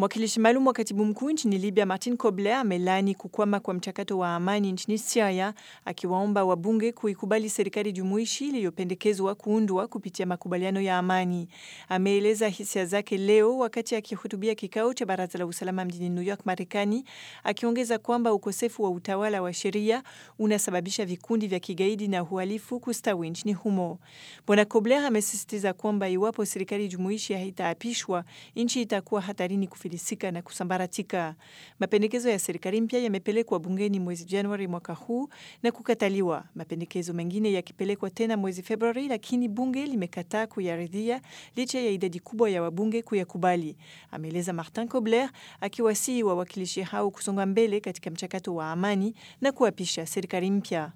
Mwakilishi maalum wa katibu mkuu nchini Libya Martin Kobler amelaani kukwama kwa mchakato wa amani nchini Syria, akiwaomba wabunge kuikubali serikali jumuishi iliyopendekezwa kuundwa kupitia makubaliano ya amani. Ameeleza hisia zake leo wakati akihutubia kikao cha baraza la usalama mjini New York, Marekani, akiongeza kwamba ukosefu wa utawala wa sheria unasababisha vikundi vya kigaidi na uhalifu kustawi nchini humo. Bwana Kobler amesisitiza kwamba iwapo serikali jumuishi haitaapishwa, nchi itakuwa hatarini kufilisika na kusambaratika. Mapendekezo ya serikali mpya yamepelekwa bungeni mwezi Januari mwaka huu na kukataliwa, mapendekezo mengine yakipelekwa tena mwezi Februari, lakini bunge limekataa kuyaridhia licha ya idadi kubwa ya wabunge kuyakubali, ameeleza Martin Kobler, akiwasihi wawakilishi hao kusonga mbele katika mchakato wa amani na kuapisha serikali mpya.